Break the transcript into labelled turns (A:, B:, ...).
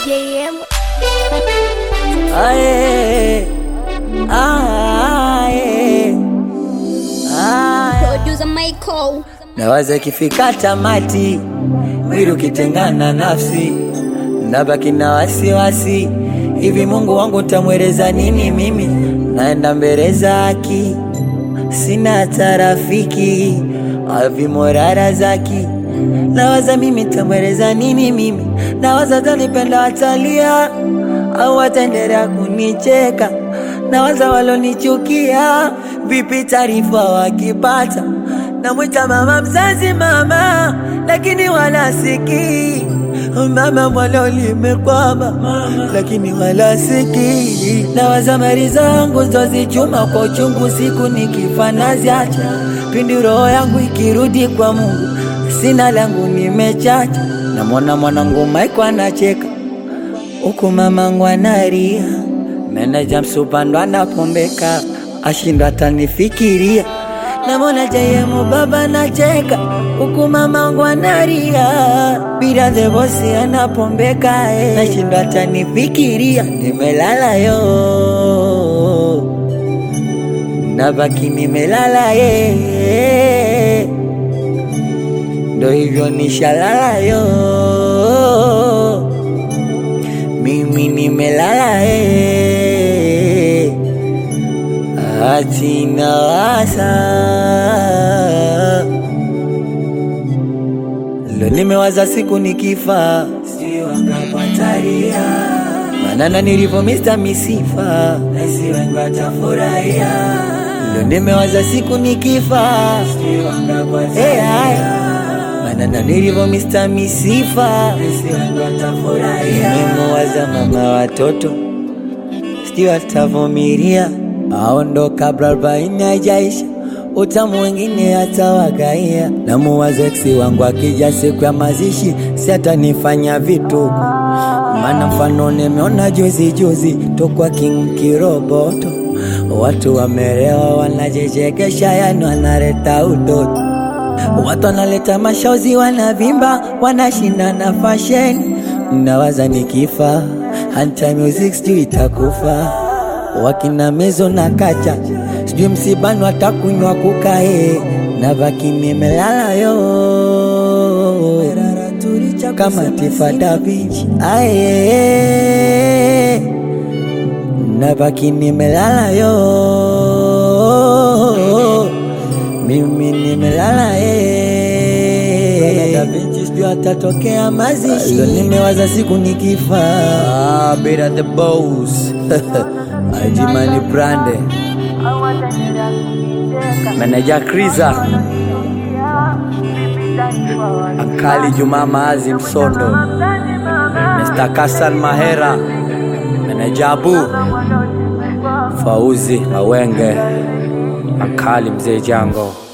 A: JM.
B: Aye, aye, aye.
A: Producer Michael.
B: Nawaza ikifika tamati, mwili ukitengana nafsi, nabaki na wasiwasi. Hivi Mungu wangu tamweleza nini mimi? Naenda mbele zaki, sina hata rafiki, avimorara zaki. Nawaza mimi tamweleza nini mimi? Nawaza tanipenda watalia au wataendelea kunicheka? Nawaza walonichukia, vipi taarifa wakipata? Namwita mama mzazi mama, lakini wala sikii mama mwalo limekwama, lakini wala sikii. Nawaza mali zangu zozichuma kwa uchungu, siku nikifa naziacha, pindi roho yangu ikirudi kwa Mungu, sina langu nimechacha. Namwona mwanangu Maiko anacheka huku mamangu analia, meneja msupando anapombeka, ashindwa atanifikiria. Namwona jayemu baba nacheka, huku mamangu analia, bila the bosi anapombeka, eh, nashindwa atanifikiria. Nimelala yo, nabaki nimelala ye, ndo hivyo nishalala yo mimi nimelala eh, ati nawaza lo, nimewaza siku nikifa, si wangapataria manana nilivyo Mr. Misifa, nasi wengi watafurahia. Lo, nimewaza siku nikifa, si wangapataria manana nilivyo Mr. Misifa, nasi wengi watafurahia. Nimewaza mama watoto sijui atavumilia aondo kabla arobaini haijaisha, utamu wengine atawagaia. Na muwaza eksi wangu akija siku ya mazishi, si atanifanya vituko, maana mfano nimeona juzi juzi tokwa King Kiroboto, watu wamerewa wanajichekesha, yani wanaleta utoto Watu wanaleta mashozi, wanavimba, wanashinda na fashion. Nawaza nikifa, hanta music sijui itakufa. Wakina mezo na kacha, sijui msibani watakunywa kukae, na baki nimelala yo kama Tifa Da Vinci aye, na baki nimelala yo mimi nimelala eh, Da Vinci sijui atatokea mazishi. Leo nimewaza siku nikifa, ah, Beta the boss Ajimani Brande Meneja Kriza Ankali Juma Maazi Msondo Mr. Kasan Mahera Meneja Abu Fauzi Awenge Ankali Mzee Jango